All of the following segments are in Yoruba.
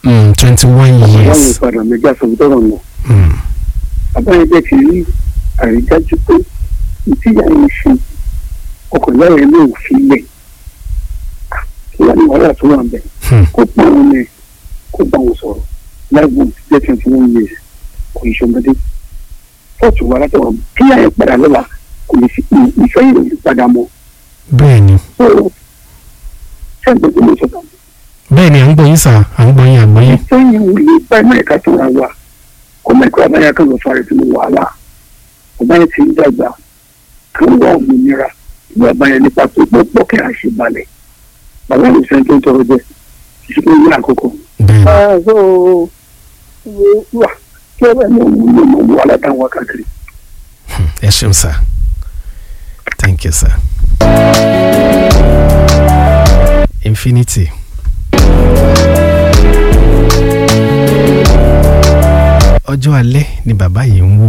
twenty one wọ́n yìí years. padà méjì àsọ̀tọ̀ nù. Mm. bàbá yẹn bẹ́ẹ̀ ti rí àrídájú pé ìtìyà yẹn ṣe ọkọ̀ ìyá yẹn náà fi lẹ̀ kí wàá ní wàhálà tó wà ń bẹ̀ Hmm. kó pa wọn mẹ́ kó bá wọn sọ̀rọ̀ láìpẹ́ ti jẹ́ twenty one years kò ní ṣọmọdé fọ́ọ̀tù wa látọ̀ kí ìyá yẹn padà lọ́la kò ní sí ìfẹ́ yìí ò ní padà mọ́ bẹ́ẹ̀ ni so ṣé ẹgbẹ́ tó lè sọ̀tà bẹ́ẹ̀ ni à ń gbọ́ yín sà à ń gbọ́ yín à ń gbọ́ yín. ìfẹ́ yẹn ò lè bá ẹ̀mọ́ ẹ̀ka tó ra wa kó mẹ́kọ́ abáyá kan lọ fara sínú wàhálà ọba yẹn ti ń dàgbà kan wà òmìnira ìwà abáyá nípa tó gbọ́ kí a ṣe balẹ̀ bàbá mi sẹ́ni tó ń tọrọ jẹ ìṣúná ìwé àkọ́kọ́. bẹ́ẹ̀ ni so wà kí ẹ bá ní òun ní òun wà látàwọn wákàtí. ẹ ṣeun sà thank you sir. infinity. ọjọ́ alẹ́ ni bàbá yìí ń wò.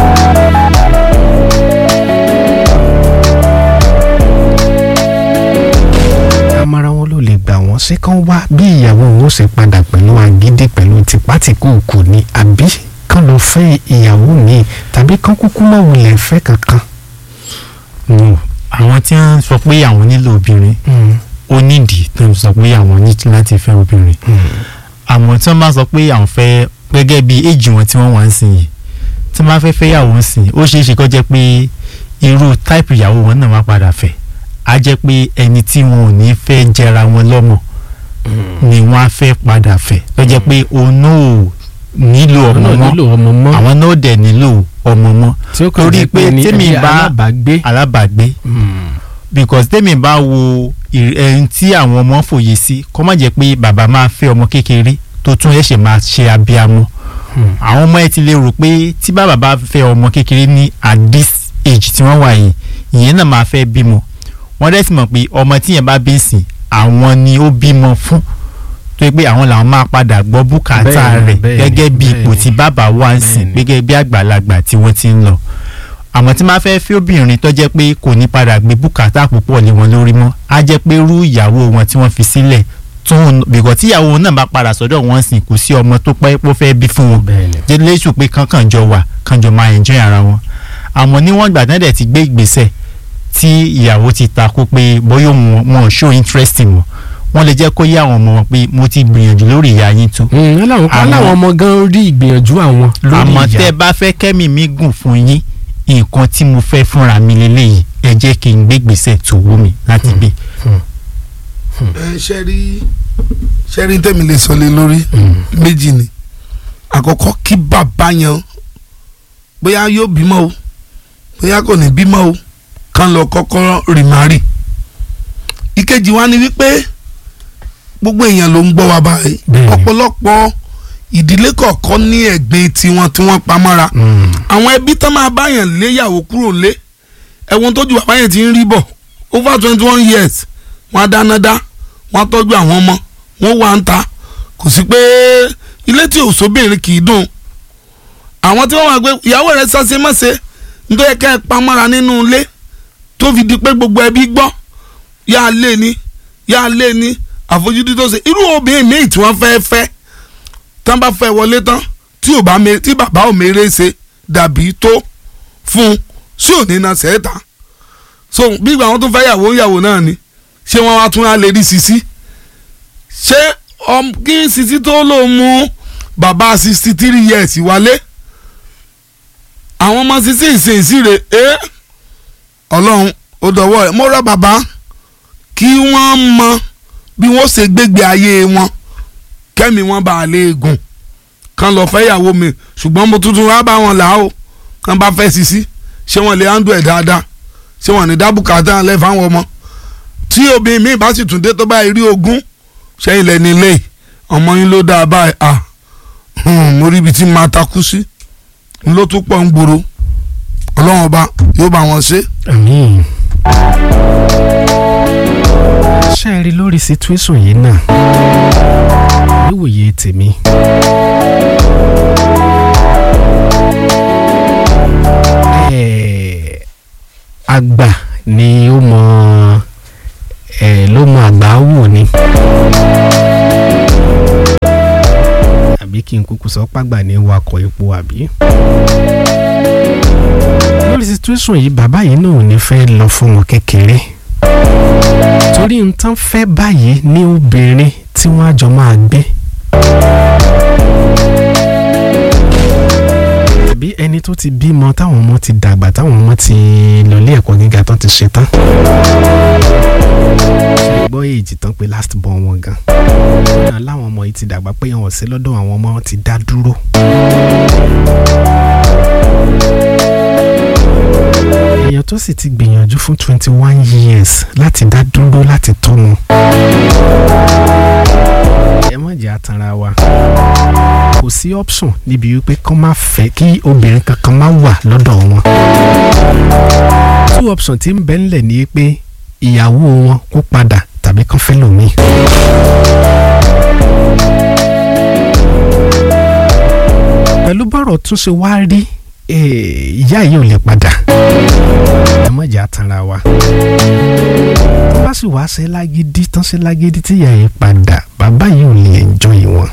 amara wọn ló lè gbà wọ́n ṣé kán wá bí ìyàwó òun ó ṣe padà pẹ̀lú agídí pẹ̀lú tipátìkúùkù ni àbí kán lọ fẹ́ ìyàwó mi tàbí kán kúkú má wulẹ̀ fẹ́ kankan. no àwọn tí wọ́n sọ pé àwọn nílò obìnrin ó nídìí tó ń sọ pé àwọn ní láti fẹ́ obìnrin àmọ́ tí wọ́n bá sọ pé àwọn fẹ́ gẹ́gẹ́ bí éèjì wọn tí wọ́n wà ń sìn yìí tí wọ́n bá fẹ́ fẹ́ yàwó ń sìn ó ṣeé ṣe kó jẹ́ pé irú táìpù ìyàwó wọn náà wá padà fẹ́ á jẹ́ pé ẹni tí wọn ò ní fẹ́ jẹra wọn lọ́mọ ni wọ́n á fẹ́ padà fẹ́ tó jẹ́ pé òun náà ò nílò ọmọ ọmọ mọ́ nílò ọmọ mọ́ àwọn náà dẹ̀ nílò ọmọ mọ́ tí ó kàn torí jẹ́ pé pé ní tèmi ẹbí bá- alábàágbé. alábàágbé because tèmi bá wo ìr- ẹni tí àwọn ọmọ fòye sí kó má jẹ́ pé bàbá máa fẹ́ ọmọ kékeré tó tún ẹ̀ṣẹ̀ máa ṣe abiyamọ àwọn ọmọ ẹ ti lè rò pé tí bàbá bá fẹ́ ọmọ kékeré ní at this age tí wọ́n wà yìí ìyẹn náà máa fẹ́ bímọ wọ́n dẹ̀ sì mọ̀ pé ọmọ tíyẹn bá bí sìn àwọn ni ó bímọ fún tó yẹ pé àwọn làwọn máa padà gbọ́ bùkátà Bẹ́ẹ̀ni, rẹ̀ bẹ́ẹ̀ni, gẹ́gẹ́ bí ipò bẹ́ẹ̀ni. tí bàbá wà ń sìn Bẹ́ẹ̀ni. gẹ́gẹ́ bí àgbàlagbà tí wọ́n ti ń lọ àmọ́ tí máa fẹ́ fẹ́ obìnrin tó jẹ́ pé kò ní padà gbé bùkátà púpọ̀ lé wọn lórí mọ́ á jẹ́ pé rú ìyàwó wọn tí wọ́n fi sílẹ̀ tún bìkọ́ tí ìyàwó náà bá padà sọ́dọ̀ wọn sìn kò sí ọmọ tó pẹ́ pọ́ fẹ́ bí fún wọn bẹ́ẹ̀ni. jẹ́ lẹ́sùn pé kankan jọ wà kan jọ máa enjoy ara wọn àmọ́ níwọ̀n ìgbà náà dẹ̀ ti gbé ìgbésẹ̀ tí ìyàwó ti takò pé bóyá wọn wọn ò show interest wọn wọ́n lè jẹ́ kó yé àwọn ọmọ wọn pé mo ti gbìyànjú lórí ìyá yín tó Mm, aláwọn Àmọ́- aláwọn ọmọ gan rí ìgbìyànjú àwọn lórí àmọ́ ìyá. tẹ́ ẹ bá fẹ́ kẹ́mi mi gùn fún yín nǹkan tí mo fẹ́ fúnra mi lélẹ́yìí ẹ jẹ́ kí n gbé gbèsè tó wú mi láti gbé. ẹ ṣe rí ṣe rí tẹ́mi lè sọ lé lórí méjì ni àkọ́kọ́ kí bàbá yẹn bóyá yóò bímọ o bóyá kò ní bímọ o kán lọ kọ́kọ́ rìmárì ìkejì wa ni wípé gbogbo èèyàn ló ń gbọ́ wa báyìí Bẹ́ẹ̀ni. ọ̀pọ̀lọpọ̀ ìdílé kọ̀ọ̀kan ní ẹ̀gbin tiwọn tí wọ́n pamọ́ra Mm. àwọn ẹbí tán máa báyàn léyàwó kúrò lé ẹ̀wọ̀n tójú bàbá yẹn ti ń rí bọ̀ over twenty one years wọ́n á dáná dá wọ́n á tọ́jú àwọn ọmọ wọ́n wà ń ta kò sí pé ilé tí ò sóbìnrin kì í dùn àwọn tí wọ́n wà pé ìyàwó rẹ̀ sase mọ́se nítorí ká ẹ pamọ́ra nínú ilé tó fi di pé gbogbo ẹbí gbọ́ yá a lé ní yá a lé ní àfojúdi tó ṣe irú obìnrin míì tí wọ́n fẹ́ fẹ́ tán bá fẹ́ wọlé tán tí ò bá me tí bàbá ò mèrè ṣe dàbí tó fún un sí òní na sẹ́ẹ̀ta so bí ìgbà wọn tún fẹ́ yàwó yàwó náà ni ṣé wọ́n wá tún á lè rí sisi ṣé ọm kí sisi tó lò mú bàbá sixty three years wálé àwọn ọmọ sisi ìsìnsìrè ẹ ọlọ́run ó dọ̀wọ́ rẹ̀ mo rọ bàbá kí wọ́n mọ bí wọ́n ṣe gbégbé ayé wọn kẹ́mi wọn bá a lè gùn kan lọ fẹ́ yàwó mi ṣùgbọ́n mo tuntun wá bá wọn là ó kan bá fẹ́ sisi ṣé wọn lè handle ẹ̀ dáadáa ṣé wọn ní dábùkátà lẹ́ fáwọn ọmọ tí obìnrin mi bá sì tún dé tó bá rí ogún ṣẹ́yìn lẹ́ni ilé yìí ọmọ yín ló dáa báyìí à hmm, mo rí ibi tí màá takú sí n ló tún pọ̀ ń gbòòrò ọlọ́run ọba yóò bá wọn ṣe. àmín. ṣé ẹ rí lórí situation yìí náà níwòye tèmi. Eh, àgbà ni ó mọ eh, ló mọ àgbà wò ni. kí n kúkú sọ pàgbà ní wakọ̀ epo àbí. lórí situation yìí bàbá yìí náà ò ní fẹ́ lọ fún wọn kékeré torí n tán fẹ́ báyìí ní obìnrin tí wọ́n á jọ máa gbé. tàbí ẹni tó ti bímọ táwọn ọmọ ti dàgbà táwọn ọmọ ti lọlé ẹ̀kọ́ gíga tán ti ṣetán. ṣe gbọ́ èjì tán pé last born wọn gan. náà láwọn ọmọ yìí ti dàgbà pé wọn ò sí lọ́dọ̀ àwọn ọmọ ti dá dúró. èèyàn tó sì ti gbìyànjú fún twenty one years láti dá dúró láti tọ́ wọn. ẹ má jẹ́ àtàrà wa kò sí option níbi wípé kán má fẹ́ kí obìnrin kankan má wà lọ́dọ̀ wọn. two option tí ń bẹ ńlẹ̀ ni pé ìyàwó wọn kó padà tàbí kán fẹ́ lòmíì. pẹ̀lú bọ́rọ̀ tún ṣe wá rí eh, ìyá yìí ò lè padà ẹ má jẹ́ àtàrà wa tó bá sì wá ṣe lágídí tán ṣe lágídí tí ìyá yìí padà bàbá yìí ò lè enjoy wọn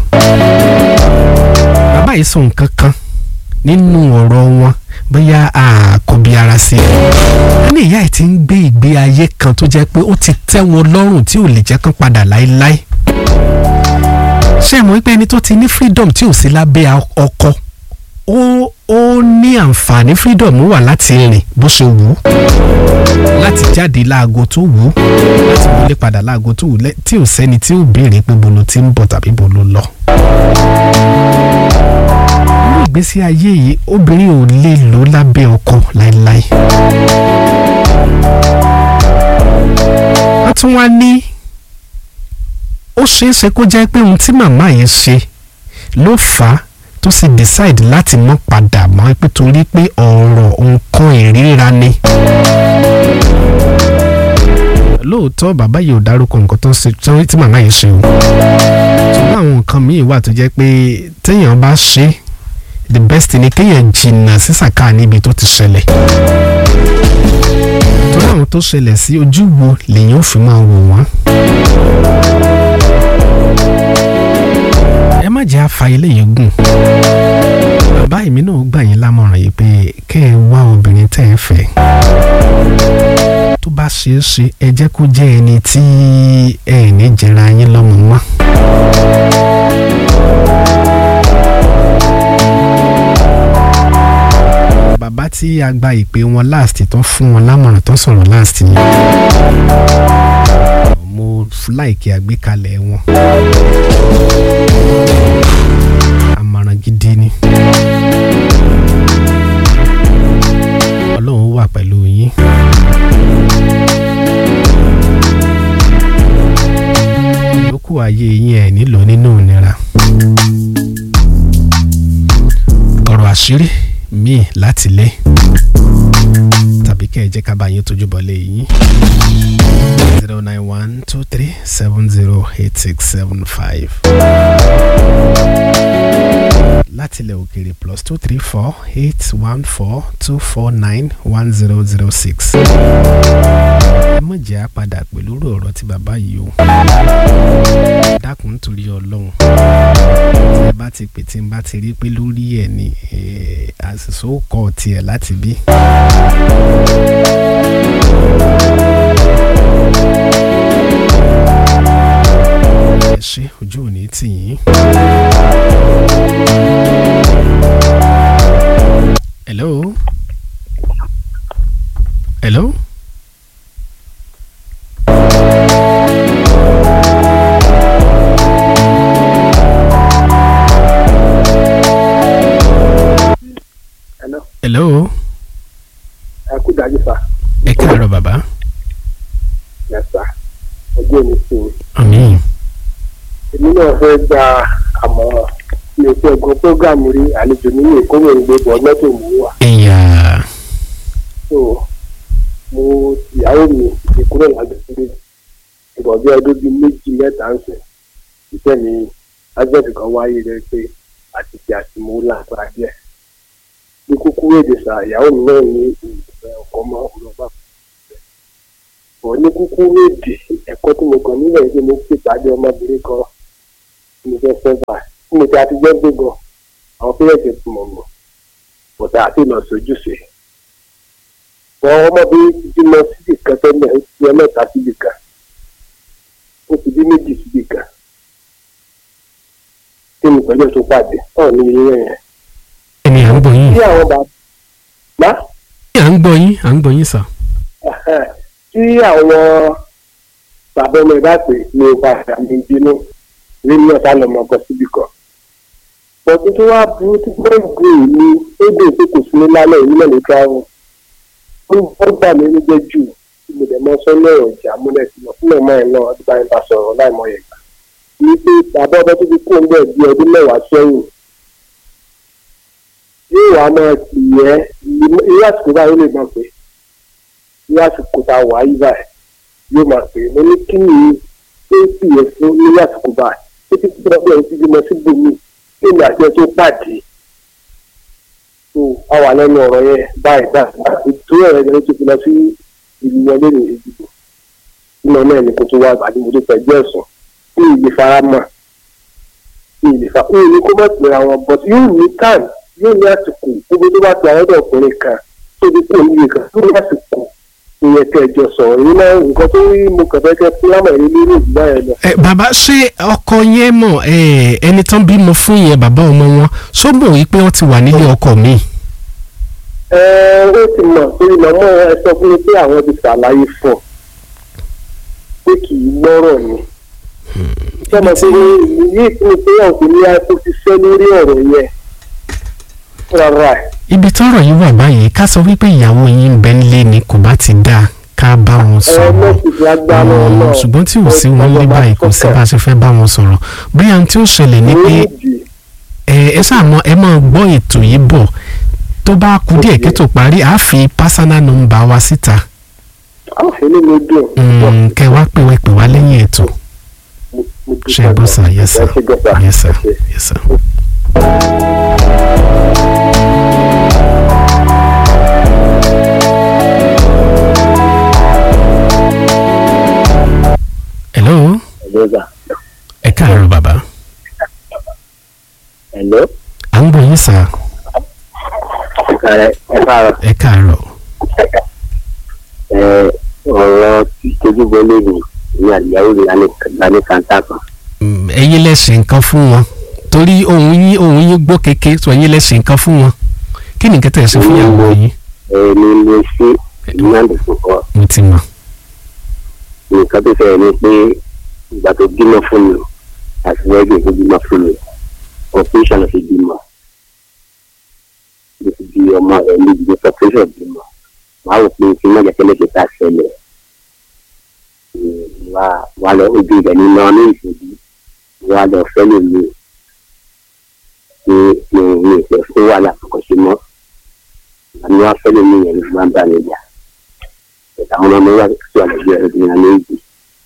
bàbá yìí sọ nǹkan kan nínú ọ̀rọ̀ wọn bóyá àkọ́bí ara sí i wọ́n ní ìyá yìí ti ń gbé ìgbé ayé kan tó jẹ́ pé ó ti tẹ́ wọn lọ́rùn tí ò lè jẹ́ kán padà láéláé ṣé ẹ mọ̀ wípé ẹni tó ti ní freedom tí ò sí lábẹ́ ọkọ ó ó ní àǹfààní freedom wà láti rìn bó ṣe wù ú láti jáde láago tó wù ú láti wọlé padà láago tó wù ú lẹ́- tí ò sẹ́ni tí ò béèrè pé bolo ti ń bọ̀ tàbí bolo lọ. nínú ìgbésí ayé yìí obìnrin ò lè lò lábẹ́ ọkọ láéláé. wọ́n tún wá ní ó ṣeé ṣe kó jẹ́ pé ohun tí màmá yẹn ṣe ló fà á tó sì decide láti mọ́ padà mọ́ pé torí pé ọ̀rọ̀ nǹkan ìríra ni. lóòótọ́ bàbá yìí ò dárúkọ nǹkan tó ń ṣe tí- tí màmá yìí ṣe o. ṣùgbọ́n àwọn nǹkan míì wà tó jẹ́ pé téèyàn bá ṣe the best ni kéèyàn jìnnà sí sàkáà níbi tó ti ṣẹlẹ̀. torí àwọn tó ṣẹlẹ̀ sí ojú wo lèèyàn ò fi máa wò wọ́n. ẹ má jẹ́ àfa ilé yìí gùn bàbá èmi náà gbà yín lámọ̀ràn yìí pé kẹ́ ẹ wá obìnrin tẹ́ ẹ fẹ́ tó bá ṣeé ṣe ẹ jẹ́ kó jẹ́ ẹni tí ẹ ní jẹra yín lọ́mọ mọ́. bàbá tí a gba ìpè wọn last tó fún wọn lámọ̀ràn tó sọ̀rọ̀ last yẹn mo láìkí àgbékalẹ̀ wọn àmọ̀ràn gidi ni. ọlọ́run wà pẹ̀lú yín. ìyókù ayé yín ẹ̀ nílò nínú ìnira. ọ̀rọ̀ àṣírí míì láti lé tàbí kẹ́ ẹ jẹ́ ká bá yín tójú bọ́ lé yín. zero nine one two three seven zero eight six seven five láti ilẹ̀ òkèèrè plus two three four eight one four two four nine one zero zero six. ẹ mọ̀ jẹ́ àpadà pẹ̀lú ọ̀rọ̀ tí bàbá yìí o. dákun nítorí ọlọ́run tí ẹ bá ti pè tí n bá ti rí pé lórí ẹ̀ ni eh, àṣìṣe ó kọ́ tiẹ̀ láti bí. ẹ ṣe ojú ò ní tì yín. Hello. Hello. Hello. Hello. ẹ kú dájú sá Ẹ káàárọ̀ bàbá. yẹ sá ojú òní sí i Àmín. èmi náà fẹ́ gba àmọ̀ràn mi ò fẹ́ gun prógámù rí àlejò nínú ìkórè ìgbé bọ̀ lọ́tò mú wà Ẹ̀yà. so mo ìyàwó mi ti kúrò lágbègbè ìbọ̀ bí ọdún bíi méjì mẹ́ta ń sìn ìfẹ́ mi ájẹ́tì kan wáyé rẹ pé àti ti àti mo lágbára díẹ̀ ní kúkúrú èdè sá ìyàwó mi náà ní ìfẹ́ ọkọ mọ́ ọlọ́gbà bọ̀ ní kúkúrú èdè ẹ̀kọ́ tí mo kàn nílẹ̀ yìí mo pè pàdé ọmọbìnrin kan tí mo fẹ́ fẹ́ bá ó tí mo ti àtijọ́ gbé gan àwọn pírẹ̀tì tí mo mọ̀ bọ̀dá àti ìlọ sojúṣe wọn ọmọbìnrin ti bímọ síbì kan tẹ́lẹ̀ ó ti bí ẹlẹ́ta síbì kan ó ti bí méjì síbì kan tí mo pẹ̀lú tó pàdé náà ní ilé yẹn ẹni à ń gbọ́ yín tí àwọn bàbá à ń gbọ́ yín à ń gbọ́ yín sà. tí àwọn bàbá ọmọ ìbá pè ní padà ní bínú nínú ọ̀sán lọ́mọ ọkọ síbì kan. bọ̀dún tó wá burú tí wọ́n ń gbé ní édè tó kò sí ní lálẹ́ ìlú náà lè tra wọn. ó wọ́n gbà mí níjẹ́ jù tí mo dẹ̀ mọ́ sọ́nà ọ̀jà múlẹ̀ sí lọ fún ọmọ ẹ̀ náà ọdún báyìí bá sọ̀rọ̀ láìmọ̀ yẹn gbà. ní pé bàbá ọmọ tó ti kó ń bẹ̀ bí ọdún mẹ́wàá sẹ́yìn yóò wá máa tì yẹ irú àsìkò báyìí ó lè máa pè irú àsìkò tá a wà yí báyìí yóò máa pè mo ní kí ni ó ń tì yẹ fún irú àsìkò báyìí ó ti fi ọgbẹ́ ti bímọ sí bòmí kí ni àti ẹ tó pàdé tó a wà lẹ́nu ọ̀rọ̀ yẹn báyìí báyìí ìtura ẹ̀rọ yẹn tó fi lọ sí ìlú wọlé ní ìdìbò nínú náà ní kó tó wá àgbàdo mo tó fẹ̀jú ẹ̀sùn kí ìlè fara mọ́ kí ìlè fara mọ́ ní kó má pè àwọn bọ́t yóò ní táìmù yóò ní àsìkò gbogbo tó bá ti àwọn ọ̀dọ́ ọkùnrin kan tó ti kó níye kan yóò ní àsìkò ìyẹn kẹjọ sọ̀rọ̀ yìí náà nǹkan tó rí mo kàn fẹ́ kẹ́ fúlámà yìí lórí ìdílé yẹn lọ. ẹ bàbá ṣé ọkọ yẹn mọ̀ ẹ ẹni tán bímọ fún yẹn bàbá ọmọ wọn ṣó mọ̀ wípé wọ́n ti wà nílé ọkọ mi. ẹ ó ti mọ̀ torí màmá ẹ sọ fún mi pé àwọn ti ṣàlàyé fún ọ pé kì í gbọ́rọ̀ ni. sọmọ pé yìí fún mi pé ọ̀gbìn ní àìkú ti ṣẹ́ lórí ọ̀rọ̀ yẹn rárá ẹ̀. ibi tọ́rọ̀ yìí wà báyìí ká sọ wípé ìyàwó yín ń bẹ nílé ni kò bá ti dáa ká bá wọn ẹ sọ̀rọ̀ mẹ́sìlì agbára Mm, náà. ṣùgbọ́n tí ò sí wọn lé báyìí kò sí bá a ṣe fẹ́ bá wọn sọ̀rọ̀ bóyá ohun tí ó ṣẹlẹ̀ ni pé ẹ ẹ ṣàmọ ẹ máa gbọ́ ètò yìí bọ̀ tó bá kú díẹ̀ kí tó parí àá fi pásánà nọ́mbà wa síta àwọn ilé mi dùn. Mm, kẹ wá pè wá pè wá lẹ́yìn ètò ṣe é bọ́ sà yes sir yes sir yes sir. hello Hello, ẹ káàárọ̀ bàbá hello. à ń gbọ́ yín sà ẹ ẹ káàárọ̀ ẹ káàárọ̀ ẹ ọ̀rọ̀ ìtọ́júbọlé mi ní àdìyàwó mi lálẹ́ kàńtà kan. Mm, ẹ̀yin lẹ ṣe nǹkan fún wọn torí ohun yín ohun yín gbọ́ kéke tó ẹ̀yin lẹ ṣe nǹkan fún wọn kí ni nǹkan tẹ̀ ṣe fún ìyàwó yín ẹni ló ṣe ìmáàdì fún ọ mo ti mọ̀ nǹkan tó fẹ́ ni pé ìgbà tó bímọ fún mi àti wẹ́ẹ̀dì tó bímọ fún mi operation ló fi bímọ ló fi bí ọmọ ẹ̀ ní ìdílé operation bímọ wàá wò pé kí mọ̀jẹ̀ tẹ́lẹ̀ fi ta ṣẹlẹ̀ wà wà lọ ojú ibẹ̀ ní náà ní ìṣèlú wà lọ fẹ́ lè mi ní ní ní ìfẹ́ fún wàhálà kọ̀ọ̀kan sí mọ́ àmì wà fẹ́ lè mi yẹn ní fún wa ń bá mi jà àwọn ọmọ wa tó wà lẹ́gbẹ̀ẹ́ rẹ̀ ní alẹ́ ìdí.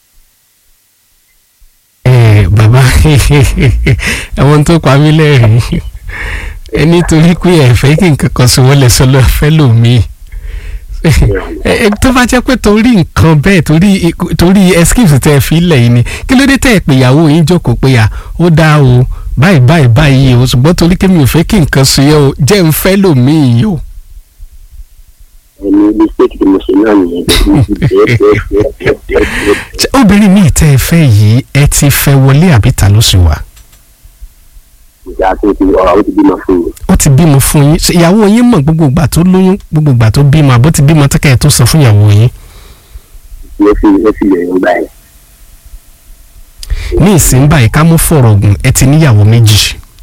ẹ bàbá ẹ̀wọ̀n tó pa mí lẹ́rìn ẹ nítorí pé ẹ fẹ́ kí nǹkan kan sọ wọ́n lẹ sọ lọ fẹ́ lòmíì ẹ ẹ tó bá jẹ́ pé torí nǹkan bẹ́ẹ̀ torí torí excuse tẹ́ ẹ fi lẹ̀ yìí ni kí ló dé tẹ́ ẹ pé ìyàwó yín jókòó pé à ó dáa o báyìí báyìí báyìí o ṣùgbọ́n torí kí mi ò fẹ́ kí nǹkan sọ yẹ o jẹ́ ń fẹ́ lòmíì o. ẹni mistake tí mo ṣe náà nìyẹn Ṣé obìnrin míì tẹ́ ẹ fẹ́ yìí ẹ ti fẹ́ wọlé àbí ta ló sì wà ìjà tó ti ọ̀rọ̀ ó ti bímọ fún mi. ó ti bímọ fún yín Ṣé ìyàwó yín mọ̀ gbogbo ìgbà tó lóyún gbogbo ìgbà tó bímọ àbó ti bímọ tẹ́kẹ̀ tó sọ fún ìyàwó yín ló fi ló fi lè ń gbà yẹn. ní ìsín báyìí ká mú fọ̀rọ̀ gùn ẹ ti níyàwó méjì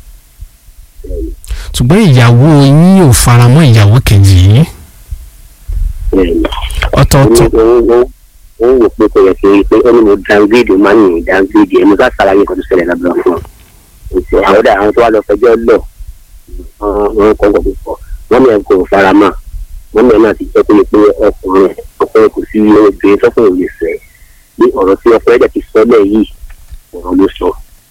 ṣùgbọ́n ìyàwó yín ò faramọ́ ìyàwó kejì yín ọ̀tọ̀ọ̀tọ̀ ó wò pé kò yẹ kí n pé ó ní mo downgrade ó máa ń yìn downgrade ẹ̀ mo ká ṣàlàyé nǹkan tó ṣẹlẹ̀ lábẹ́ fún un àwọn ọ̀dà àwọn tó wà lọ fẹjọ́ lọ wọn kọ́ ọ̀gbọ̀n púpọ̀ wọ́n ní ẹ̀ kò fara mọ́ wọ́n ní ẹ̀ náà ti jẹ́ pé pé ọkùnrin ọkùnrin kò sí obìnrin tọkùnrin lè fẹ́ ní ọ̀rọ̀ tí ọkùnrin ẹ̀jẹ̀ ti sọ lẹ̀ yìí ọ̀rọ̀ ló sọ.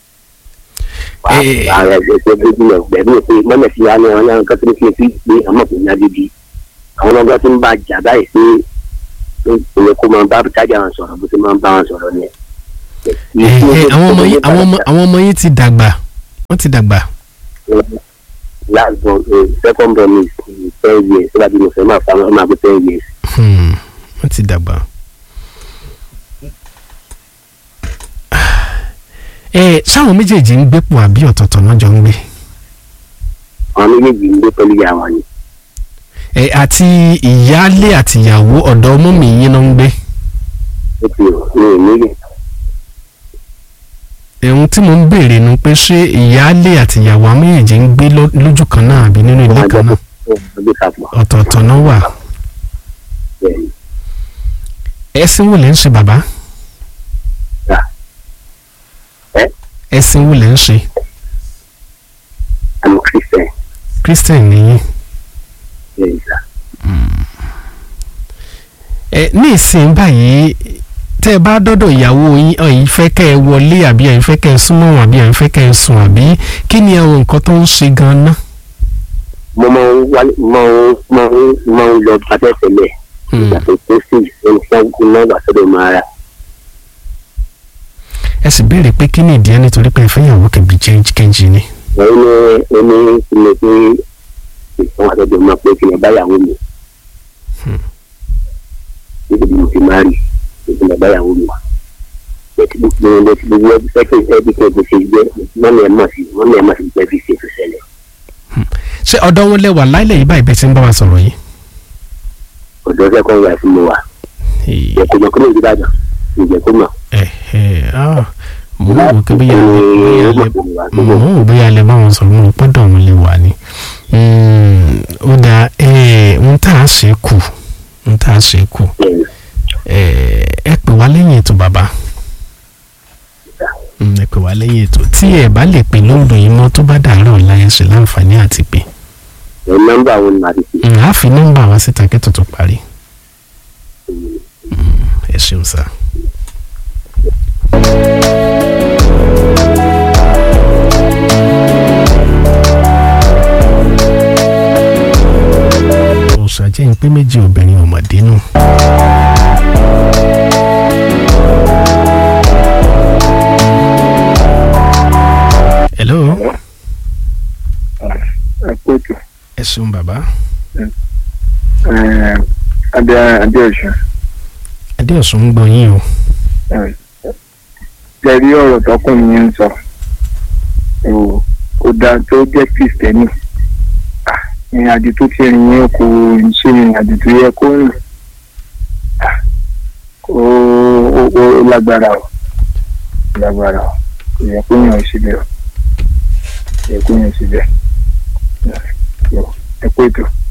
Eh. ààrẹ ẹgbẹ́ gbẹ́gbẹ́ gbẹ̀mí pé mọ́mọ́ sí wa ní àwọn yàrá kan tó ní kí n fi gbé àmọ́ kò ní adébí àwọn ọgbà tó ń bá jà báyìí pé ó yẹ kó máa bá tájà wọn sọ̀rọ̀ bó ti máa ń bá wọn sọ̀rọ̀ ni. ẹ ẹ àwọn ọmọ yín àwọn ọmọ àwọn ọmọ yín ti dàgbà wọ́n ti dàgbà last born uh, second born is uh, ten years so that you know say ma fa ma go ten years. Hmm, wọ́n ti dàgbà. ẹ sáwọn méjèèjì ń gbépò àbí ọ̀tọ̀ọ̀tọ̀ náà jọ ń gbé àwọn méjèèjì ń gbé pẹ̀lú ìyá wọn ni ẹ àti ìyáálé àti ìyàwó ọ̀dọ̀ ọmọ mi yín náà ń gbé ó ti rò ní ìnílẹ̀ ẹ̀hún tí mo ń béèrè nu pé ṣé ìyáálé àti ìyàwó àwọn méjèèjì ń gbé lọ- lójú kan náà àbí nínú ilé kan náà ọdún sàpọ̀ ọ̀tọ̀ọ̀tọ̀ náà wà bẹ́ẹ̀ ni ẹ̀sìn wo lẹ́ ń ṣe bàbá Yà. Ẹ́? ẹ̀sìn wo lẹ́ ń ṣe àmì christian christian nìyí bẹ́ẹ̀ ni sà ẹ ní ìsìn báyìí tẹ́ ẹ bá dọ́dọ̀ ìyàwó yín ẹ̀yin fẹ́ kẹ́ ẹ wọlé àbí ẹ̀yin fẹ́ kẹ́ ẹ súnmọ́ wọn àbí ẹ̀yin fẹ́ kẹ́ ẹ sùn àbí kí ni àwọn nǹkan tó ń ṣe gan-an mo máa ń wálé máa ń máa ń máa ń lọ bàtẹ́ tẹ́lẹ̀ ìgbà tó tó sí ẹni tí wọ́n náà wà sọ́dọ̀ máa ra ẹ sì béèrè pé kí ni ìdí ẹ nítorí pé ẹ fẹ́ ìyàwó kẹbi change kejì ni wọ́n ní ẹni tí mo pé ìfọ̀n àtọ́jọ́ máa pé kí n bá yàwó mi níbi tí mo fi máa rí kí n bá yàwó mi wá bẹ́ẹ̀ gbogbo ẹni tí gbogbo ẹbí fẹ́kẹ̀ ẹbí kan kò ṣe jẹ́ mọ́mí ẹ̀ mọ̀ sí mọ́mí ẹ̀ mọ̀ sí jẹ́ fi ṣe tó ṣẹlẹ̀ ṣé ọ̀dọ̀ wọn lẹ́wà láìlẹ̀ yìí báyìí bẹ́ẹ̀ ti ń bá wa sọ̀rọ̀ yìí. ọ̀dọ́ sẹ́kọ̀ọ́ wà sí mo wà jẹ́ kó mọ̀ kó mọ̀ ìdíbàdàn ìjẹ́ kó mọ̀ ẹ ẹ ah mo ń wò pé bóyá bóyá lè mo ń wò bóyá lè bá wọn sọ̀rọ̀ mo gbọ́dọ̀ wọn lè wà ní. Mm, ó dáa ẹ ń tà á ṣe kù ń tà á ṣe kù ẹ ẹ pè wá lẹ́yìn ètò bàbá Mm, ẹ pè wá lẹ́yìn ètò tí ẹ bá lè pè lóòdù yìí mọ́ tó bá dàárọ̀ ọ̀la ẹ ṣe láǹfààní àti pè ẹ̀ nọ́mbà wo ni màá ti fi Mm, á fi nọ́mbà wá síta kí tuntun parí ẹ ṣeun sá. òṣàjẹ́ ń pé méjì obìnrin ọ̀mọ̀dé nù. hello ẹ kú ètò ẹ ṣeun bàbá adé adéọ̀sùn adéọ̀sùn ń gbọ́ yín o jẹ́rí ọ̀rọ̀ tọkùnrin yẹn ń sọ ò kò dáa tó jẹ́ kristẹni Ah, ìrìn àjò tó ti rìn yẹn kò ń ṣe ìrìn àjò tó yẹ kó rìn Ah, ó ó- ó lágbára o ó lágbára o kò yẹ kó yàn síbẹ̀ o kò yẹ kó yàn síbẹ̀ ẹ kú ètò.